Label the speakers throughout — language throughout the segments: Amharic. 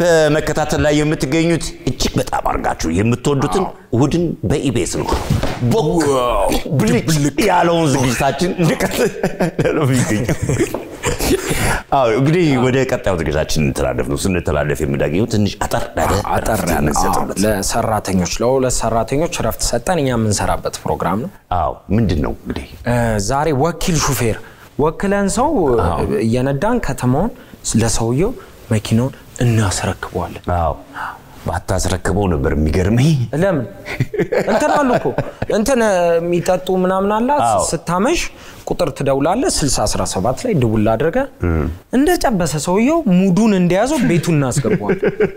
Speaker 1: በመከታተል ላይ የምትገኙት እጅግ በጣም አድርጋችሁ የምትወዱትን እሑድን በኢቤስ ነው። ቦክ ብልጭ ያለውን ዝግጅታችን እንደቀጠለ ነው የሚገኘው። አዎ እንግዲህ ወደ ቀጣዩ ዝግጅታችን እንተላለፍ ነው። ስንተላለፍ የምናገኘው ትንሽ አጠር ያለ
Speaker 2: አጠር
Speaker 1: እረፍት
Speaker 2: ያለ አዎ፣
Speaker 1: የምንሰጥበት።
Speaker 2: ለሰራተኞች ለሁለት ሰራተኞች እረፍት ሰጠን እኛ የምንሰራበት ፕሮግራም ነው።
Speaker 1: አዎ ምንድን ነው እንግዲህ
Speaker 2: እ፣ ዛሬ ወኪል ሹፌር ወክለን ሰው እየነዳን ከተማውን ለሰውየው መኪናውን እናስረክበዋለን።
Speaker 1: አዎ ባታስረክበው ነበር የሚገርመኝ።
Speaker 2: ለምን እንትን አሉ እኮ እንትን እ፣ የሚጠጡ ምናምን አላ
Speaker 1: አዎ።
Speaker 2: ስታመሽ ቁጥር ትደውላለህ 6017 ላይ ድውል አድርገ እንደጨበሰ ሰውየው ሙዱን እንደያዘው ቤቱን እናስገባዋል።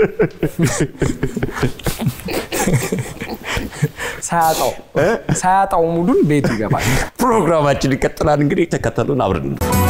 Speaker 2: ሳያጣው ሳያጣው ሙዱን ቤቱ ይገባል።
Speaker 1: ፕሮግራማችን ይቀጥላል። እንግዲህ ተከተሉን አብረን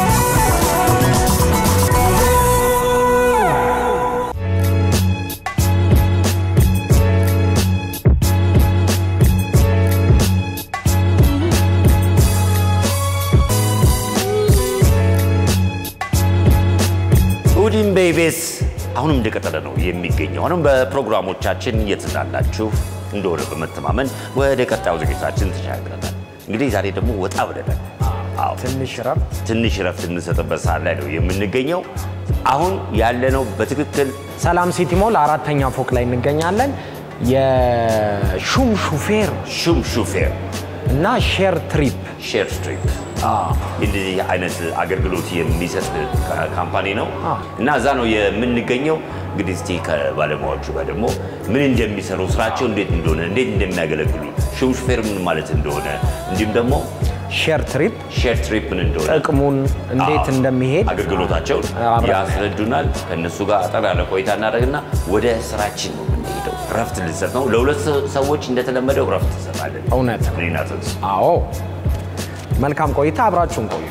Speaker 1: እሑድን በኢቢኤስ አሁንም እንደቀጠለ ነው የሚገኘው። አሁንም በፕሮግራሞቻችን እየተዝናናችሁ እንደሆነ በመተማመን ወደ ቀጣዩ ዝግጅታችን ተሻግረናል። እንግዲህ ዛሬ ደግሞ ወጣ ብለናል። አዎ
Speaker 2: ትንሽ ረፍት
Speaker 1: ትንሽ ረፍት የምንሰጥበት ሰዓት ላይ ነው የምንገኘው። አሁን ያለነው በትክክል
Speaker 2: ሰላም ሲቲ ሞል አራተኛ ፎቅ ላይ እንገኛለን። የሹም ሹፌር
Speaker 1: ሹም ሹፌር
Speaker 2: እና ሼር ትሪፕ
Speaker 1: ሼር ስትሪፕ እንደዚህ አይነት አገልግሎት የሚሰጥ ካ- ካምፓኒ ነው
Speaker 2: አዎ።
Speaker 1: እና እዛ ነው የምንገኘው። እንግዲህ እስቲ ከባለሙያዎቹ ጋር ደግሞ ምን እንደሚሰሩ ስራቸው እንዴት እንደሆነ እንዴት እንደሚያገለግሉ ሹም ሹፌር ምን ማለት እንደሆነ እንዲሁም ደግሞ
Speaker 2: ሼር ትሪፕ
Speaker 1: ሼር ትሪፕ ምን እንደሆነ
Speaker 2: ጥቅሙን እንዴት
Speaker 1: አዎ፣
Speaker 2: እንደሚሄድ
Speaker 1: አገልግሎታቸውን
Speaker 2: አብረን
Speaker 1: ያስረዱናል። ከእነሱ ጋር አጠር ያለ ቆይታ እናደርግና ወደ ስራችን ነው የምንሄደው። ረፍት ልንሰጥ ነው። ለሁለት ሰ- ሰዎች እንደተለመደው ረፍት እንሰጣለን።
Speaker 2: እውነት ነው።
Speaker 1: እኔና ጽንስ
Speaker 2: አዎ መልካም ቆይታ፣ አብራችሁን ቆዩ።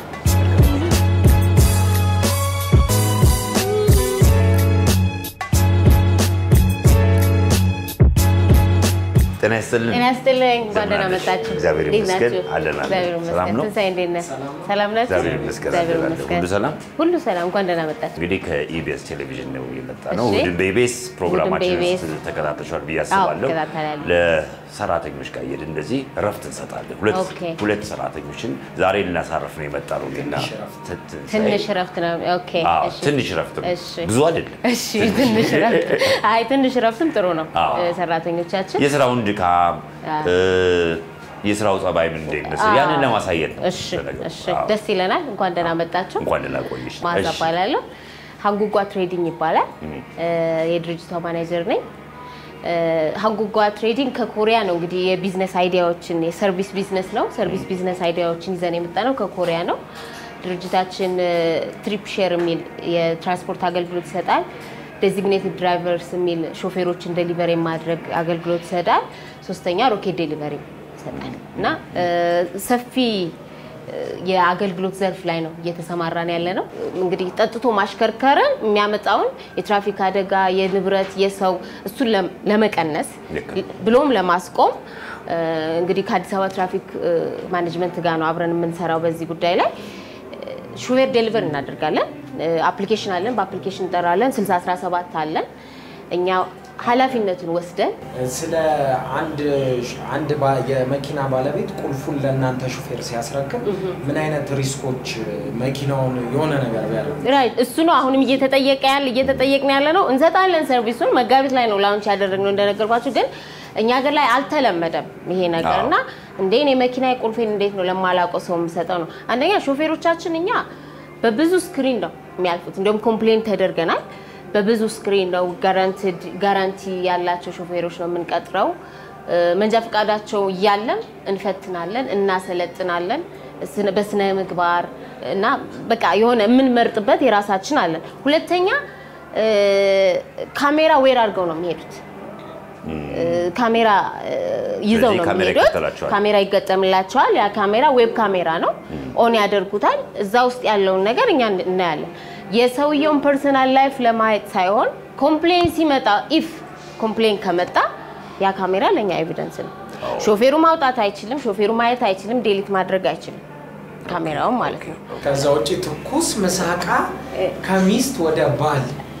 Speaker 1: ጤና ይስጥልን።
Speaker 3: ጤና ይስጥልኝ። እንኳን
Speaker 1: እንደምን
Speaker 3: ደህና
Speaker 1: አለሽ?
Speaker 3: መጣችሁ።
Speaker 1: እግዚአብሔር
Speaker 3: እንዴት
Speaker 1: ይመስገን።
Speaker 3: ናችሁ?
Speaker 1: አለን አለን።
Speaker 3: እግዚአብሔር
Speaker 1: ሰላም
Speaker 3: ይመስገን።
Speaker 1: ነው?
Speaker 3: ትንሣኤ እንዴት ነህ? ሰላም ናችሁ?
Speaker 1: እግዚአብሔር ይመስገን።
Speaker 3: እግዚአብሔር
Speaker 1: አለን አለን።
Speaker 3: ይመስገን።
Speaker 1: ሁሉ ሰላም?
Speaker 3: ሁሉ ሰላም። እንኳን ደህና መጣችሁ።
Speaker 1: እንግዲህ ከኢቢኤስ ቴሌቪዥን ነው የመጣ ነው።
Speaker 3: እሺ።
Speaker 1: እሑድን በኢቢኤስ ፕሮግራማችን
Speaker 3: በኢቢኤስ
Speaker 1: ተከታተሻል ብዬ
Speaker 3: አዎ፣
Speaker 1: አስባለሁ።
Speaker 3: እከታተላለሁ።
Speaker 1: ለሰራተኞች ጋር እየሄድን እንደዚህ ረፍት እንሰጣለን። ሁለት
Speaker 3: ኦኬ።
Speaker 1: ሁለት ሰራተኞችን ዛሬ ልናሳርፍ ነው የመጣ ነው። እኔና ትንሣኤ።
Speaker 3: ትንሽ እረፍት ነው። ኦኬ።
Speaker 1: አዎ፣
Speaker 3: እሺ።
Speaker 1: ትንሽ ረፍት ነው።
Speaker 3: እሺ።
Speaker 1: ብዙ አይደለም።
Speaker 3: እሺ፣ ትንሽ እረፍት። አይ ትንሽ እረፍትም ጥሩ ነው።
Speaker 1: አዎ።
Speaker 3: እ፣ ሰራተኞቻችን
Speaker 1: የስራውን ድካም
Speaker 3: አዎ።
Speaker 1: እ፣ የስራው ጸባይ ምን እንደሚመስል
Speaker 3: አዎ።
Speaker 1: ያንን ለማሳየት ነው።
Speaker 3: እሺ፣
Speaker 1: ለነገሩ።
Speaker 3: እሺ።
Speaker 1: አዎ።
Speaker 3: ደስ ይለናል። እንኳን ደህና መጣችሁ።
Speaker 1: እንኳን ደህና ቆየሽ።
Speaker 3: ማዛ
Speaker 1: እሺ።
Speaker 3: እባላለሁ። ሀንጉጓ ትሬዲንግ ይባላል። እ፣ የድርጅቷ ማኔጀር ነኝ። እ፣ ሀንጉጓ ትሬዲንግ ከኮሪያ ነው እንግዲህ የቢዝነስ አይዲያዎችን የሰርቪስ ቢዝነስ ነው። ሰርቪስ ቢዝነስ አይዲያዎችን ይዘን የመጣ ነው ከኮሪያ ነው። ድርጅታችን ትሪፕ ሼር የሚል የትራንስፖርት አገልግሎት ይሰጣል። ዴዚግኔትድ ድራይቨርስ የሚል ሾፌሮችን ዴሊቨሪ የማድረግ አገልግሎት ይሰጣል። ሶስተኛ ሮኬት ዴሊቨሪ ይሰጣል እና እ፣ ሰፊ የአገልግሎት ዘርፍ ላይ ነው እየተሰማራን ያለ ነው። እንግዲህ ጠጥቶ ማሽከርከርን የሚያመጣውን የትራፊክ አደጋ፣ የንብረት፣ የሰው እሱን ለም- ለመቀነስ
Speaker 1: ልክ
Speaker 3: ብሎም ለማስቆም እ፣ እንግዲህ ከአዲስ አበባ ትራፊክ እ፣ ማኔጅመንት ጋር ነው አብረን የምንሰራው በዚህ ጉዳይ ላይ ሹፌር ዴሊቨር እናደርጋለን። አፕሊኬሽን አለን፣ በአፕሊኬሽን እንጠራለን። 6017 አለን። እኛ ኃላፊነቱን ወስደን
Speaker 2: ስለ አንድ አንድ ባ- የመኪና ባለቤት ቁልፉን ለእናንተ ሹፌር ሲያስረክብ ምን አይነት ሪስኮች መኪናውን የሆነ ነገር ቢያደርግ
Speaker 3: ራይት እሱ ነው አሁንም እየተጠየቀ ያለ እየተጠየቅን ያለ ነው። እንሰጣለን ሰርቪሱን መጋቢት ላይ ነው ላውንች ያደረግነው እንደነገርኳችሁ፣ ግን እኛ ሀገር ላይ አልተለመደም ይሄ ነገር
Speaker 1: አዎ።
Speaker 3: እና እንዴ እኔ መኪና ቁልፌን እንዴት ነው ለማላውቀው ሰው የምሰጠው ነው። አንደኛ ሾፌሮቻችን እኛ በብዙ ስክሪን ነው የሚያልፉት። እንዲሁም ኮምፕሌን ተደርገናል። በብዙ ስክሪን ነው ጋራንቲ ያላቸው ሾፌሮች ነው የምንቀጥረው። እ፣ መንጃ ፈቃዳቸው እያለም እንፈትናለን፣ እናሰለጥናለን ስነ- በስነ ምግባር እና በቃ የሆነ የምንመርጥበት የራሳችን አለን። ሁለተኛ እ፣ ካሜራ ዌር አድርገው ነው የሚሄዱት። እ፣ ካሜራ እ፣ ይዘው
Speaker 1: ስለዚህ
Speaker 3: ነው
Speaker 1: ካሜራ
Speaker 3: የሚሄዱት።
Speaker 1: ይከተላቸዋል።
Speaker 3: ካሜራ ይገጠምላቸዋል። ያ ካሜራ ዌብ ካሜራ ነው። ኦን ያደርጉታል። እዛ ውስጥ ያለውን ነገር እኛ እናያለን። የሰውየውን ፐርሰናል ላይፍ ለማየት ሳይሆን ኮምፕሌን ሲመጣ ኢፍ ኮምፕሌን ከመጣ ያ ካሜራ ለእኛ ኤቪደንስ ነው። ሾፌሩ ማውጣት አይችልም። ሾፌሩ ማየት አይችልም። ዴሊት ማድረግ አይችልም። ካሜራውን ማለት ነው።
Speaker 2: ከዛ ውጭ ትኩስ ምሳቃ ከሚስት ወደ ባል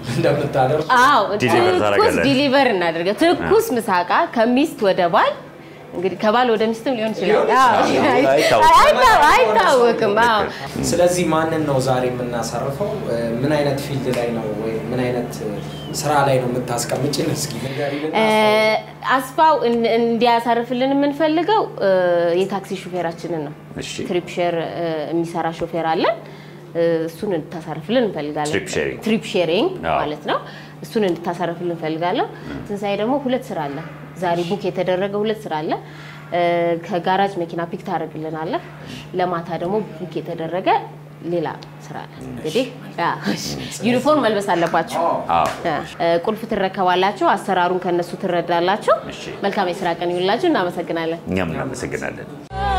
Speaker 2: እንደምታደርሱ
Speaker 3: አዎ
Speaker 1: ዲሊቨር
Speaker 3: ትኩስ
Speaker 1: ታደርጋለህ?
Speaker 3: ዲሊቨር እናደርገ ትኩስ ምሳቃ ከሚስት ወደ ባል እንግዲህ ከባል ወደ ሚስትም ሊሆን ይችላል። አዎ፣
Speaker 1: አይታወቅም።
Speaker 3: አይታ- አይታወቅም። አዎ
Speaker 2: ስለዚህ ማንን ነው ዛሬ የምናሳርፈው? ምን አይነት ፊልድ ላይ ነው ወይም ምን አይነት ስራ ላይ ነው የምታስቀምጭን? እስኪ ንገሪልን።
Speaker 3: እ፣ አስፋው እን- እንዲያሳርፍልን የምንፈልገው እ፣ የታክሲ ሹፌራችንን ነው።
Speaker 1: እሺ።
Speaker 3: ትሪፕ ሼር እ፣ የሚሰራ ሾፌር አለን። እ፣ እሱን እንድታሳርፍልን እንፈልጋለን።
Speaker 1: ትሪፕ ሼሪንግ።
Speaker 3: ትሪፕ ሼሪንግ
Speaker 1: አዎ።
Speaker 3: ማለት ነው። እሱን እንድታሳርፍልን እንፈልጋለን። ትንሣኤ ደግሞ ሁለት ስራ አለ። ዛሬ ቡክ የተደረገ ሁለት ስራ አለ። እ፣ ከጋራጅ መኪና ፒክ ታደርግልናለህ። ለማታ ደግሞ ቡክ የተደረገ ሌላ ስራ አለ። እንግዲህ ያ፣ ዩኒፎርም መልበስ አለባቸው።
Speaker 1: አዎ።
Speaker 3: እ፣ ቁልፍ ትረከባላችሁ። አሰራሩን ከነሱ ትረዳላችሁ።
Speaker 1: እሺ።
Speaker 3: መልካም የስራ ቀን ይሁንላችሁ። እናመሰግናለን።
Speaker 1: እኛም እናመሰግናለን።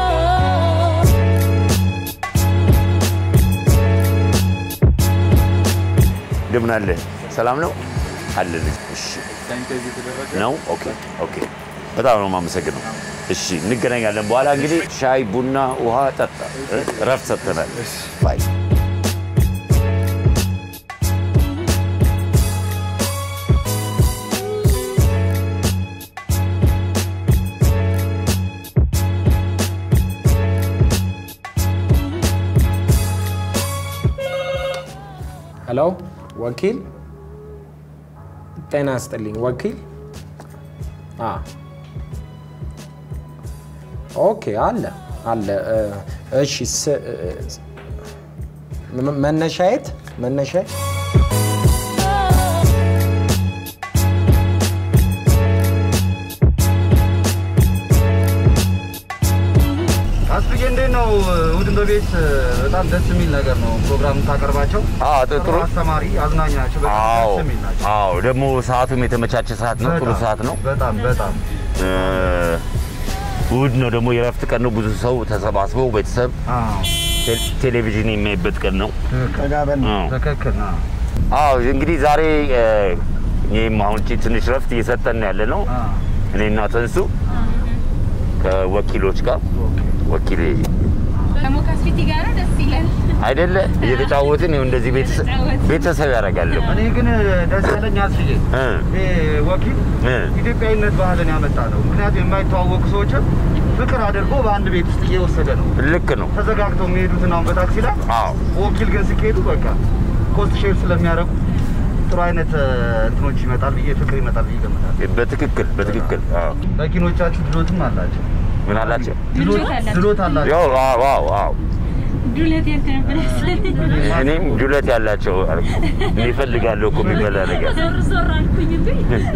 Speaker 1: እንደምን አለ? ሰላም ነው አለን። እሺ ነው። ኦኬ ኦኬ። በጣም ነው የማመሰግነው። እሺ እንገናኛለን። በኋላ እንግዲህ ሻይ፣ ቡና፣ ውሃ ጠጣ። እ? እረፍት ሰጥተናል። ባይ
Speaker 2: ሄሎ ወኪል፣ ጤና ይስጥልኝ ወኪል። አ ኦኬ፣ አለ አለ። እ፣ እሺ ስ- እ፣ ም- መነሻየት መነሻ
Speaker 4: አስፍዬ እንዴት ነው? እሑድን በቤት በጣም ደስ የሚል ነገር ነው ፕሮግራም የምታቀርባቸው።
Speaker 1: አዎ፣ ጥሩ- ጥሩ።
Speaker 4: አስተማሪ፣ አዝናኝ ናቸው። በጣም
Speaker 1: አዎ
Speaker 4: ደስ የሚል ናቸው።
Speaker 1: አዎ። ደግሞ ሰዓቱም የተመቻቸ ሰዓት ነው። ጥሩ
Speaker 4: በጣም፣
Speaker 1: ሰዓት ነው።
Speaker 4: በጣም በጣም
Speaker 1: እ፣ እሑድ ነው ደግሞ የእረፍት ቀን ነው። ብዙ ሰው ተሰባስበው ቤተሰብ
Speaker 4: አዎ፣
Speaker 1: ቴ- ቴሌቪዥን የሚያይበት ቀን ነው።
Speaker 4: ትክክል
Speaker 1: አዎ።
Speaker 4: ትክክል ነው።
Speaker 1: አዎ እንግዲህ ዛሬ እ፣ ይህም አሁን ቺ ትንሽ ረፍት እየሰጠን ያለ ነው።
Speaker 4: አዎ፣
Speaker 1: እኔና ተንሱ ከወኪሎች ጋር ወኪል
Speaker 5: ከሞካስፊቲ ጋር ደስ ይላል።
Speaker 1: አይደለ እየተጫወትን ይኸው እንደዚህ ቤተሰብ ቤተሰብ ያደርጋል።
Speaker 4: እኔ ግን ደስ ያለኝ አስፍዬ
Speaker 1: እ
Speaker 4: ይሄ ወኪል
Speaker 1: እ
Speaker 4: ኢትዮጵያዊነት ባህልን ያመጣ ነው። ምክንያቱም የማይተዋወቁ ሰዎችን ፍቅር አድርጎ በአንድ ቤት ውስጥ እየወሰደ ነው።
Speaker 1: ልክ ነው።
Speaker 4: ተዘጋግተው የሚሄዱትን አሁን በታክሲ ላይ
Speaker 1: አዎ
Speaker 4: ወኪል ግን ሲካሄዱ በቃ ኮስት ሼር ስለሚያደርጉ ጥሩ አይነት እ፣ እንትኖች ይመጣል ብዬ ፍቅር ይመጣል ብዬ እገምታለሁ።
Speaker 1: በትክክል በትክክል አዎ።
Speaker 4: መኪኖቻችሁ ድሎትም አላቸው
Speaker 1: ምን አላቸው?
Speaker 4: ድሎት
Speaker 5: አላቸው።
Speaker 4: ድሎት አላቸው።
Speaker 1: ያው አዎ አዎ አዎ
Speaker 5: ዱለት ያልተነበረ
Speaker 1: እኔም ጁለት ያላቸው አልኩ። እኔ እፈልጋለሁ እኮ የሚበላ ነገር
Speaker 5: ዞር ዞር አልኩኝ እንዴ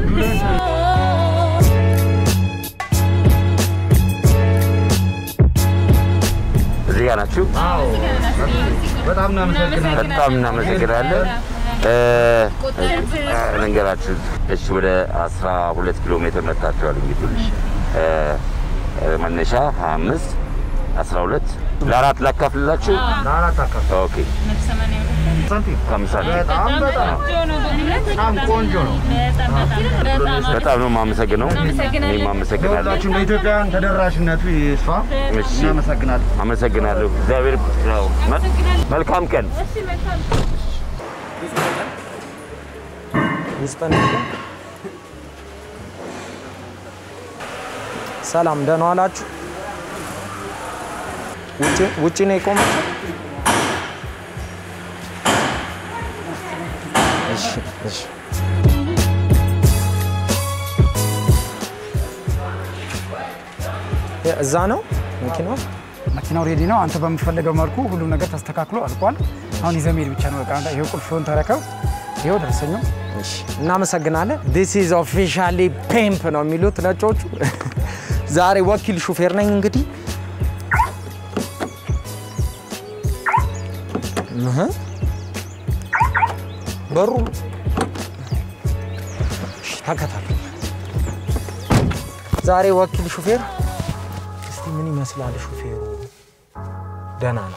Speaker 1: እዚህ ጋር ናችሁ።
Speaker 4: አዎ በጣም እናመሰግናለን።
Speaker 1: በጣም እናመሰግናለን። እ፣ ልንገራችሁ እሺ፣ ወደ 12 ኪሎ ሜትር መጥታችኋል። እንግዲህ እ፣ እ፣ መነሻ 25 12 ለአራት ላካፍልላችሁ።
Speaker 4: ለአራት አካባቢ
Speaker 1: ኦኬ
Speaker 4: ሳንቲም
Speaker 1: ከምሳ
Speaker 4: በጣም በጣም በጣም ቆንጆ ነው።
Speaker 1: በጣም ነው የማመሰግነው። እኔም አመሰግናለሁ።
Speaker 4: ለሁላችሁም ለኢትዮጵያውያን ተደራሽነቱ ይስፋ።
Speaker 1: እሺ።
Speaker 4: እናመሰግናለን።
Speaker 1: አመሰግናለሁ። እግዚአብሔር ያው፣ መ- መልካም ቀን።
Speaker 2: ውስጠን ሰላም ደህና ዋላችሁ። ውጭ ውጭ ነው የቆመችው። እሺ እሺ የ- እዛ ነው መኪናው።
Speaker 6: መኪናው ሬዲ ነው። አንተ በምትፈልገው መልኩ ሁሉም ነገር ተስተካክሎ አልቋል። አሁን ይዘህ መሄድ ብቻ ነው። በቃ ይሄው ቁልፍህን ተረከብ። ይሄው ደረሰኙ።
Speaker 2: እሺ እናመሰግናለን። ዲስ ኢዝ ኦፊሻሊ ፔምፕ ነው የሚሉት ነጮቹ። ዛሬ ወኪል ሹፌር ነኝ እንግዲህ እህ በሩ እሺ፣ ተከታተል። ዛሬ ወኪል ሹፌር እስቲ ምን ይመስላል ሹፌሩ? ደህና ነው።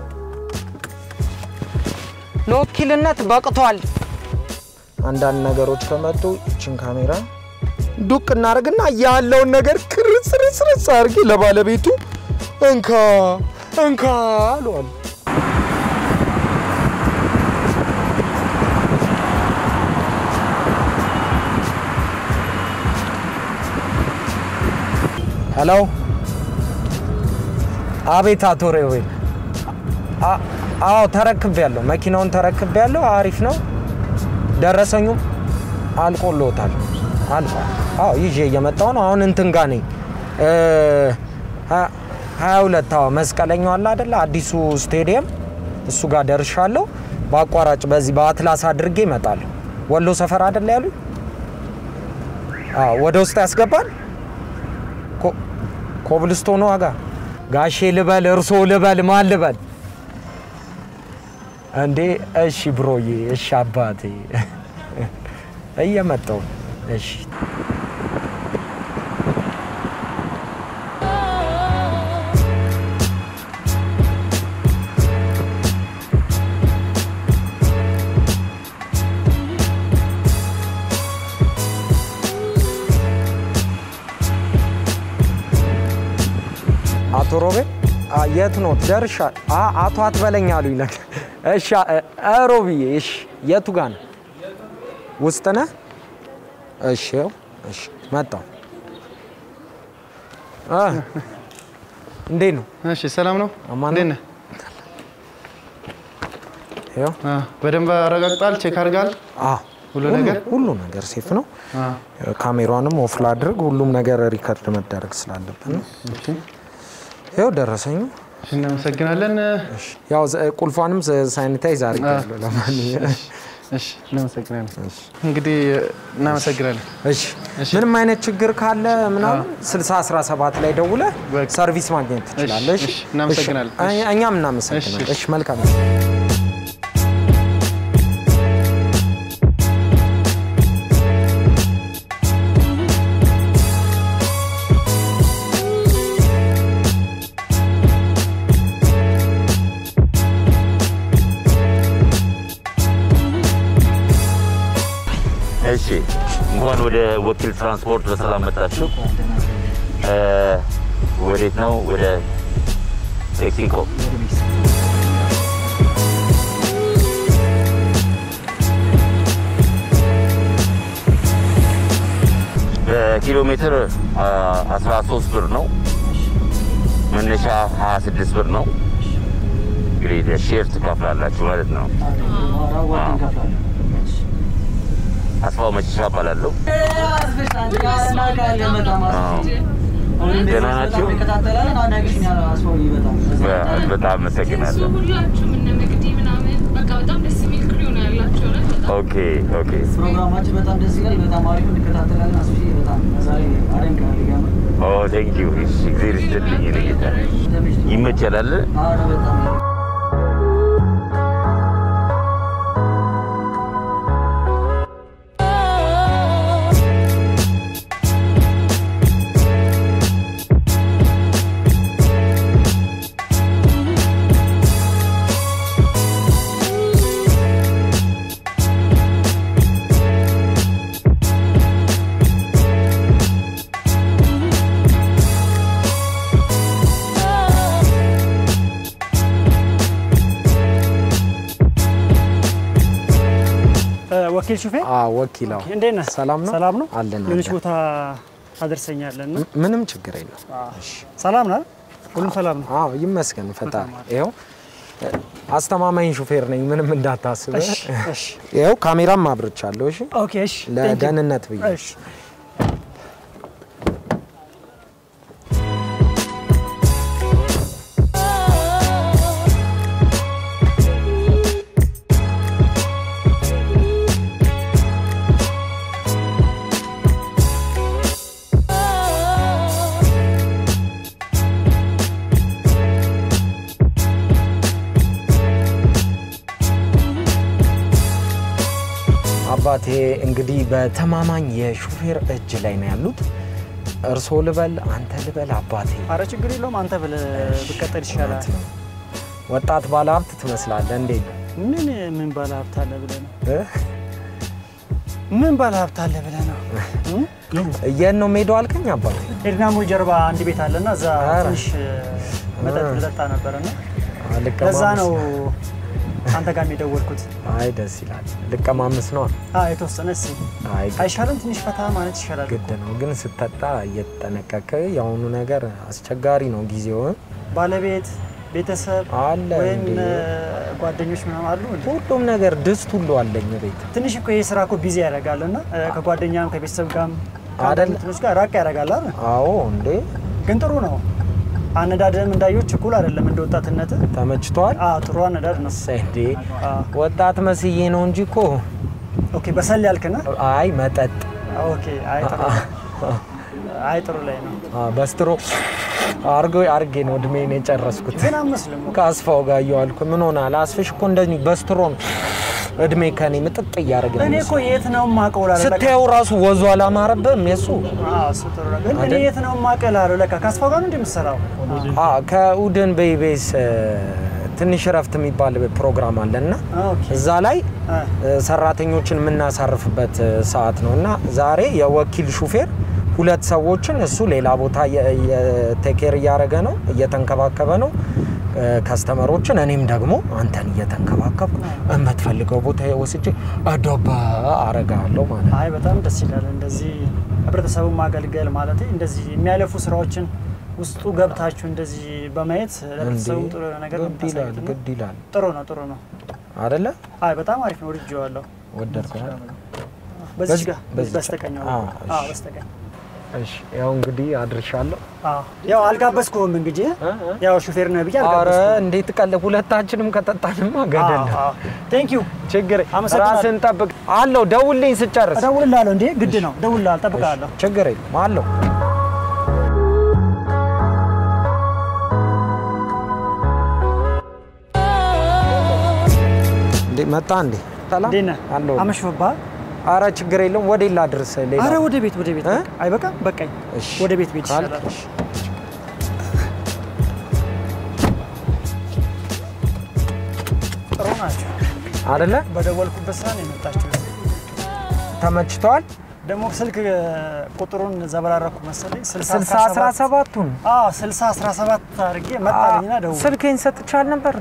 Speaker 2: ለወኪልነት በቅቷል። አንዳንድ ነገሮች ከመጡ ይችን ካሜራ ዱቅ እናደርግና ያለውን ነገር ክርስርስርስ አድርጌ ለባለቤቱ እንካ እንካ አለዋል።
Speaker 7: ሄሎ፣ አቤት አቶ ሬዌል። አ- አዎ ተረክቤያለሁ፣ መኪናውን ተረክቤያለሁ። አሪፍ ነው። ደረሰኙም አልቆሎታል፣ አልቋል። አዎ ይዤ እየመጣሁ ነው። አሁን እንትን ጋ ነኝ እ፣ ሀ- ሀያ ሁለት አዎ፣ መስቀለኛው አለ አይደለ? አዲሱ ስቴዲየም እሱ ጋር ደርሻለሁ። በአቋራጭ በዚህ በአትላስ አድርጌ እመጣለሁ። ወሎ ሰፈር አይደለ ያሉኝ? አዎ፣ ወደ ውስጥ ያስገባል። ኮ- ኮብልስቶን ዋጋ ጋሼ ልበል እርሶ ልበል ማን ልበል እንዴ? እሺ ብሮዬ፣ እሺ አባቴ እየመጣሁ እሺ። አቶ ሮቤል አ፣ የት ነው ደርሻ? አ፣ አቶ አትበለኝ አሉኝ። ለካ እሺ፣ አ- አ፣ ሮብዬ እሺ፣ የቱ ጋ ነው? ውስጥ ነህ? እሺ፣ ይኸው፣ እሺ፣ መጣሁ። አ፣ እንዴት ነው?
Speaker 8: እሺ ሰላም ነው?
Speaker 7: አማን
Speaker 8: እንዴት
Speaker 7: ነው?
Speaker 8: ነህ?
Speaker 7: ይኸው፣
Speaker 8: አ፣ በደንብ አረጋግጣል? ቼክ አድርጋል?
Speaker 7: አ፣
Speaker 8: ሁሉ ነገር?
Speaker 7: ሁሉ ነገር ሴፍ ነው።
Speaker 8: አ፣
Speaker 7: ካሜራንም ኦፍ ላድርግ፣ ሁሉም ነገር ሪከርድ መደረግ ስላለብን ነው። ይኸው ደረሰኙ።
Speaker 8: እሺ፣ እናመሰግናለን።
Speaker 7: ያው ዘ- ቁልፏንም ሳኒታይዝ አድርጌያለሁ። ለማንኛውም
Speaker 8: እሺ፣ እናመሰግናለን። እንግዲህ እናመሰግናለን።
Speaker 7: እሺ ምንም አይነት ችግር ካለ ምናምን 6017 ላይ ደውለ
Speaker 8: በቃ።
Speaker 7: ሰርቪስ ማግኘት ትችላለህ።
Speaker 8: እሺ፣ እሺ፣ እናመሰግናለን።
Speaker 7: እሺ፣ እኛ- እኛም እናመሰግናለን።
Speaker 8: እሺ።
Speaker 7: እሺ መልካም
Speaker 1: እሺ እንኳን ወደ ወኪል ትራንስፖርት በሰላም መጣችሁ። እ፣ ወዴት ነው? ወደ ሜክሲኮ። በኪሎ ሜትር አ፣ 13 ብር ነው። መነሻ 26 ብር ነው። እንግዲህ ሼር ትከፍላላችሁ ማለት ነው። አስፋው መሸሻ እባላለሁ። ደህና ናችሁ? በ- በጣም አመሰግናለሁ።
Speaker 5: ሁላችሁም እነ መቅዲ ምናምን በቃ በጣም ደስ የሚል ክሪው ነው ያላቸው እውነት በጣም
Speaker 1: ኦኬ ኦኬ።
Speaker 9: ፕሮግራማችን በጣም ደስ ይላል። በጣም አሪፍ እንከታተላለን። አስፊ በጣም ዛሬ አደንቃለሁ። ሊጋማ
Speaker 1: ኦ ቴንክ ዩ። እሺ እግዚአብሔር ይስጥልኝ። እኔ ጌታ ይመቻላል።
Speaker 9: አረ በጣም
Speaker 10: ወኪል ሹፌር
Speaker 7: ወኪላው
Speaker 10: እንዴት ነህ?
Speaker 7: ሰላም ነው?
Speaker 10: ሰላም ነው።
Speaker 7: አለን
Speaker 10: ሌሎች
Speaker 7: አለን።
Speaker 10: ቦታ ታደርሰኛለህ እና
Speaker 7: ምንም ችግር የለም።
Speaker 10: ሰላም ነው አይደል? ሁሉም ሰላም ነው።
Speaker 7: አዎ ይመስገን ፈጣሪ። ይኸው አስተማማኝ ሹፌር ነኝ፣ ምንም እንዳታስብ።
Speaker 10: እሺ፣ እሺ።
Speaker 7: ይኸው ካሜራም አብርቻለሁ። እሺ
Speaker 10: ኦኬ፣ እሺ። Thank you።
Speaker 7: ለደህንነት ብዬ
Speaker 10: እሺ።
Speaker 7: አባቴ እንግዲህ በተማማኝ የሹፌር እጅ ላይ ነው ያሉት። እርስዎ ልበል አንተ ልበል አባቴ?
Speaker 10: አረ ችግር የለውም። አንተ ብለህ ብቀጠል ይሻላል።
Speaker 7: ወጣት ባለ ሀብት ትመስላለህ። እንዴት ነው?
Speaker 10: ምን ምን ባለ ሀብት አለ ብለህ ነው?
Speaker 7: እ?
Speaker 10: ምን ባለ ሀብት አለ ብለህ ነው?
Speaker 7: የት ነው ሜዳው አልከኝ አባቴ?
Speaker 10: ኤድና ሞል ጀርባ አንድ ቤት አለና እዛ
Speaker 7: ኧረ።
Speaker 10: ትንሽ መጠጥ ልጠጣ ነበርና
Speaker 7: ልቀማመስ።
Speaker 10: ለዛ ነው አንተ ጋር የደወልኩት።
Speaker 7: አይ ደስ ይላል። ልቀማምስ ነው።
Speaker 10: አዎ የተወሰነ እስኪ
Speaker 7: አይ
Speaker 10: አይሻልም? ትንሽ ፈታ ማለት ይሻላል።
Speaker 7: ግድ ነው ግን ስትጠጣ እየተጠነቀቀ የአሁኑ ነገር አስቸጋሪ ነው ጊዜው
Speaker 10: ባለቤት ቤተሰብ
Speaker 7: አለ
Speaker 10: ወይም
Speaker 7: እንዴ?
Speaker 10: እ፣ ጓደኞች ምናምን አሉ እንዴ?
Speaker 7: ሁሉም ነገር ድስት ሁሉ አለኝ ቤት
Speaker 10: ትንሽ እኮ ይሄ ስራ እኮ ቢዚ ያደርጋል እና እ፣ ከጓደኛም ከቤተሰብ ጋርም
Speaker 7: አይደል?
Speaker 10: ከአንዳንድ እንትኖች ጋር ራቅ ያደርጋል አይደል?
Speaker 7: አዎ እንዴ
Speaker 10: ግን ጥሩ ነው። አነዳድህም እንዳየሁ ችኩል አይደለም እንደ ወጣትነት።
Speaker 7: ተመችቷል
Speaker 10: አዎ ጥሩ አነዳድ ነው።
Speaker 7: እንዴ ወጣት መስዬ ነው እንጂ እኮ
Speaker 10: ኦኬ በሰል ያልክና
Speaker 7: አይ መጠጥ
Speaker 10: ኦኬ አይ ጥሩ አይ ጥሩ ላይ ነው።
Speaker 7: አ፣ በስትሮ አርጎ አርጌ ነው እድሜን የጨረስኩት።
Speaker 10: ግን አመስልም
Speaker 7: ከአስፋው ጋር እየዋልኩ ምን ሆናል? አስፍሽ እኮ እንደዚህ በስትሮ ነው እድሜ ከኔ ምጥጥ እያደረገ ነው
Speaker 10: እኔ እኮ የት ነው የማውቀው እላለሁ። ለካ-
Speaker 7: ስታየው ራሱ ወዙ አላማረብህም የሱ
Speaker 10: አዎ እሱ ጥሩ ነው። ግን እኔ
Speaker 7: አይደል?
Speaker 10: የት ነው የማውቀው እላለሁ። ለካ ከአስፋው ጋር ነው እንደ የምትሰራው?
Speaker 7: አ፣ ከኡድን በኢቤስ ትንሽ እረፍት የሚባል ፕሮግራም አለ እና
Speaker 10: ኦኬ
Speaker 7: እዛ ላይ
Speaker 10: አ፣
Speaker 7: እ፣ ሰራተኞችን የምናሳርፍበት እ፣ ሰዓት ነው እና ዛሬ የወኪል ሹፌር ሁለት ሰዎችን እሱ ሌላ ቦታ ቴኬር እያደረገ ነው እየተንከባከበ ነው እ፣ ከስተመሮችን እኔም ደግሞ አንተን እየተንከባከብኩ የምትፈልገው ቦታ ወስጄ አዶባ አረጋለሁ ማለት ነው።
Speaker 10: አይ በጣም ደስ ይላል። እንደዚህ ህብረተሰቡን ማገልገል ማለት እንደዚህ የሚያለፉ ስራዎችን ውስጡ ገብታችሁ እንደዚህ በማየት ለህብረተሰቡ
Speaker 7: እንዴ፣
Speaker 10: ጥሩ ነገር ነው
Speaker 7: ግድ ይላል
Speaker 10: የምታሳዩት እና
Speaker 7: ግድ ይላል
Speaker 10: ጥሩ ነው ጥሩ ነው።
Speaker 7: አደለ?
Speaker 10: አይ በጣም አሪፍ ነው። ወድጄዋለሁ።
Speaker 7: ወደድከው?
Speaker 10: በዚህ
Speaker 7: በዚህ-
Speaker 10: ጋር
Speaker 7: በዚህ
Speaker 10: በስተቀኝ ነው።
Speaker 7: አዎ፣
Speaker 10: አዎ
Speaker 7: እሺ።
Speaker 10: በስተቀኝ
Speaker 7: እሺ፣ ያው እንግዲህ አድርሻለሁ።
Speaker 10: አዎ ያው አልጋበዝኩህም እንግዲህ ያው ሹፌር ነህ ብዬ
Speaker 7: አረ
Speaker 10: አልጋበዝኩህም።
Speaker 7: እንዴት ቀለ ሁለታችንም ከጠጣንማ ገደል ነው።
Speaker 10: ቴንክ ዩ
Speaker 7: ችግር
Speaker 10: አመሰግናለሁ።
Speaker 7: ራስን ጠብቅ አለው። ደውልኝ ስጨርስ
Speaker 10: እደውልልሃለሁ። እንዴ ግድ ነው እደውልልሃለሁ፣ እጠብቅሃለሁ።
Speaker 7: ችግር የለም አለው። እንዴ መጣ እንዴ? ሰላም
Speaker 10: እንዴት ነህ?
Speaker 7: አለው።
Speaker 10: አመሽፈባህ?
Speaker 7: አረ ችግር የለም። ወደ ላድርስ ሌላ
Speaker 10: አረ ወደ ቤት ወደ ቤት
Speaker 7: እ?
Speaker 10: በቃ። አይበቃም? በቃኝ።
Speaker 7: እሺ።
Speaker 10: ወደ ቤት ቤት
Speaker 7: ካልክ
Speaker 10: ይሻላል።
Speaker 7: እሺ።
Speaker 10: ጥሩ ናቸው።
Speaker 7: አይደለ
Speaker 10: በደወልኩበት ስራ ነው የመጣችው።
Speaker 7: ተመችቷል።
Speaker 10: ደግሞ ስልክ ቁጥሩን ዘበራረኩ መሰለኝ።
Speaker 7: ስልሳ አስራ ሰባቱን
Speaker 10: አዎ ስልሳ አስራ ሰባት አድርጌ መጣልኝና ደውል
Speaker 7: ስልኬን ሰጥቻል ነበር።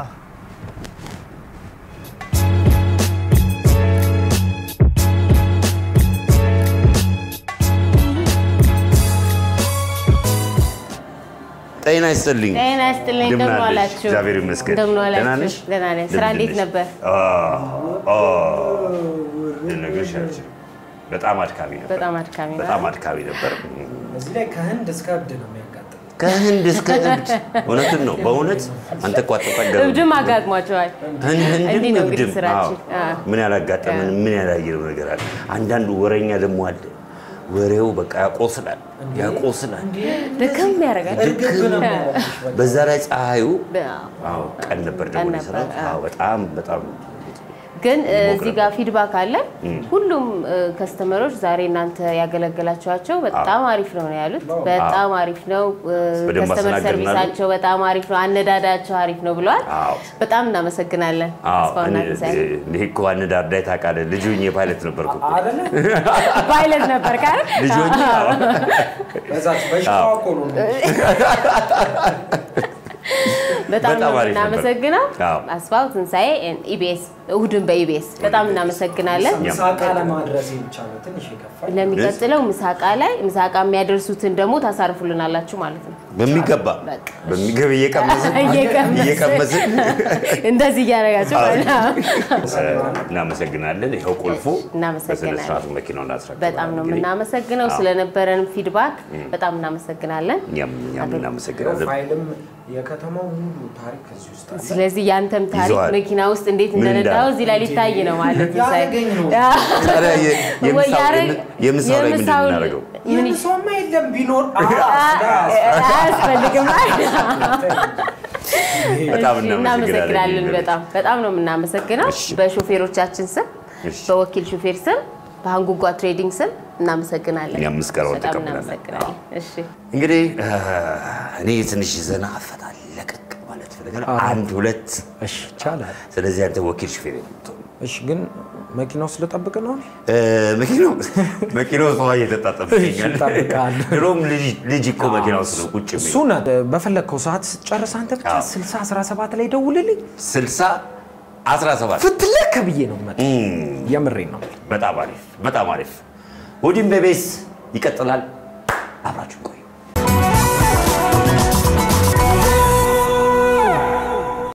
Speaker 1: ጤና ይስጥልኝ።
Speaker 3: ጤና ይስጥልኝ።
Speaker 1: እንደምን
Speaker 3: እንደምን
Speaker 1: አለሽ?
Speaker 3: ዋላችሁ?
Speaker 1: እግዚአብሔር ይመስገን።
Speaker 3: እንደምን ዋላችሁ?
Speaker 1: ደህና ነሽ?
Speaker 3: ደህና ነኝ። ስራ
Speaker 1: እንደምን
Speaker 3: እንዴት
Speaker 1: ነሽ?
Speaker 3: ነበር?
Speaker 1: አ- አ- ልነግርሽ አልችልም። በጣም አድካሚ ነበር።
Speaker 3: በጣም አድካሚ ነው።
Speaker 1: በጣም አድካሚ ነበር።
Speaker 2: እዚህ ላይ ከህንድ እስከ እብድ ነው የሚያጋጥም።
Speaker 1: ከህንድ እስከ እብድ እውነትን ነው። በእውነት አንተ እኮ አትጠገብ
Speaker 3: እብድም አጋጥሟቸዋል።
Speaker 1: ህንድም
Speaker 3: እንዲህ ነው እንግዲህ
Speaker 1: እብድም
Speaker 3: ስራችን።
Speaker 1: አዎ።
Speaker 3: አዎ።
Speaker 1: ምን ያላጋጠመን ምን ያላየነው ነገር አለ። አንዳንዱ ወሬኛ ደግሞ አለ። ወሬው በቃ ያቆስላል ያቆስላል።
Speaker 3: ድክም ያደርጋል።
Speaker 1: በዛ ላይ ፀሐዩ
Speaker 3: በ-
Speaker 1: አዎ ቀን ነበር ደግሞ
Speaker 3: ቀን
Speaker 1: የሰራሁት።
Speaker 3: ነበር፣
Speaker 1: አዎ በጣም በጣም
Speaker 3: ግን እ,
Speaker 1: ይሞቅ
Speaker 3: እዚህ ጋር ፊድባክ አለ። ሁሉም ከስተመሮች ዛሬ እናንተ ያገለገላችኋቸው በጣም አሪፍ ነው ነው ያሉት። በጣም አሪፍ ነው።
Speaker 1: በደንብ
Speaker 3: ከስተመር
Speaker 1: አስተናገድናል።
Speaker 3: ሰርቪሳቸው በጣም አሪፍ ነው፣ አነዳዳቸው አሪፍ ነው ብለዋል።
Speaker 1: አዎ
Speaker 3: በጣም እናመሰግናለን።
Speaker 1: አዎ
Speaker 3: ተስፋውና
Speaker 1: እኔ-
Speaker 3: ትንሣኤ
Speaker 1: እኔ እኮ አነዳዳይ ታውቃለህ። ልጅ ሆኜ ፓይለት ነበርኩ እኮ።
Speaker 3: ፓይለት ነበር ካል
Speaker 1: ልጅ ሆኜ አዎ።
Speaker 2: በዛች በሽታዋ እኮ ነው
Speaker 3: በጣም ነው
Speaker 1: በጣም አሪፍ ነበር።
Speaker 3: እናመሰግነው።
Speaker 1: አዎ።
Speaker 3: አስፋው ትንሣኤ ኢቢኤስ እሁድን በኢቢኤስ በጣም እናመሰግናለን።
Speaker 2: ምሳቃ ለማድረስ ብቻ ነው ትንሽ የከፋኝ።
Speaker 3: ለሚቀጥለው ምሳቃ ላይ ምሳቃ የሚያደርሱትን ደግሞ ታሳርፉልናላችሁ ማለት ነው።
Speaker 1: በሚገባ
Speaker 3: በቃ።
Speaker 1: በሚገባ እየቀመስን
Speaker 3: እየቀመስን
Speaker 1: እየቀመስን
Speaker 3: እንደዚህ እያደረጋችሁ ማለት ነው።
Speaker 1: እናመሰግናለን። ይኸው ቁልፉ
Speaker 3: እናመሰግናለን።
Speaker 1: በስነ ስርዓቱ መኪናውን አስረክበናል።
Speaker 3: በጣም ነው
Speaker 1: እንግዲህ
Speaker 3: የምናመሰግነው
Speaker 1: አዎ።
Speaker 3: ስለነበረን ፊድባክ በጣም እናመሰግናለን።
Speaker 1: እኛም እኛም እናመሰግናለን።
Speaker 2: ፋይልም የከተማው ሙሉ ታሪክ እዚህ ውስጥ አለ።
Speaker 3: ስለዚህ ያንተም ታሪክ
Speaker 1: ይዘዋል።
Speaker 3: መኪና ውስጥ እንዴት
Speaker 1: ምን
Speaker 3: እንደነዳው
Speaker 1: እንዳለ?
Speaker 3: እዚህ ላይ ሊታይ ነው ማለት ነው።
Speaker 2: ያደረገኝ ነው።
Speaker 1: ታዲያ የ- የምሳው-
Speaker 3: ያረ-
Speaker 1: የምሳው ላይ ምንድን ነው
Speaker 3: የምሳው-
Speaker 1: የምናደርገው?
Speaker 3: ምን
Speaker 2: የምሷማ የለም ቢኖር
Speaker 3: አያስፈልግም።
Speaker 1: በጣም
Speaker 3: እሺ፣
Speaker 1: እናመሰግናለን።
Speaker 3: እናመሰግናለን። በጣም በጣም ነው የምናመሰግነው በሾፌሮቻችን ስም፣
Speaker 1: እሺ።
Speaker 3: በወኪል ሾፌር ስም፣ በሀንጉጓ ትሬዲንግ ስም እናመሰግናለን።
Speaker 1: እኛም ምስጋናውን
Speaker 3: በጣም
Speaker 1: ተቀብለናል።
Speaker 3: እናመሰግናለን። እሺ
Speaker 1: እንግዲህ እኔ ትንሽ ዘና ፈታ ለቀቅ ማለት ፈልጋለሁ። አንድ ሁለት
Speaker 7: እሺ ይቻላል።
Speaker 1: ስለዚህ አንተ ወኪል ሹፌር የምትሆን
Speaker 7: እሺ ግን መኪና ውስጥ ልጠብቅ ነው?
Speaker 1: እ፣ መኪናው መኪናው ውስጥ ውሃ እየተጣጠበ ይገኛል።
Speaker 7: እጠብቅሃለሁ።
Speaker 1: ድሮም ልጅ ልጅ እኮ መኪና ውስጥ ነው ቁጭ የሚለው።
Speaker 7: እሱን በፈለግከው ሰዓት ስትጨርስ አንተ ብቻ
Speaker 1: አዎ።
Speaker 7: 60 17 ላይ ደውልልኝ።
Speaker 1: ስልሳ 17
Speaker 7: ፍትለክ ብዬ ነው የምመጣው። የምሬን ነው።
Speaker 1: በጣም አሪፍ በጣም አሪፍ። እሑድን በኢቢኤስ ይቀጥላል። አብራችሁ ቆዩ።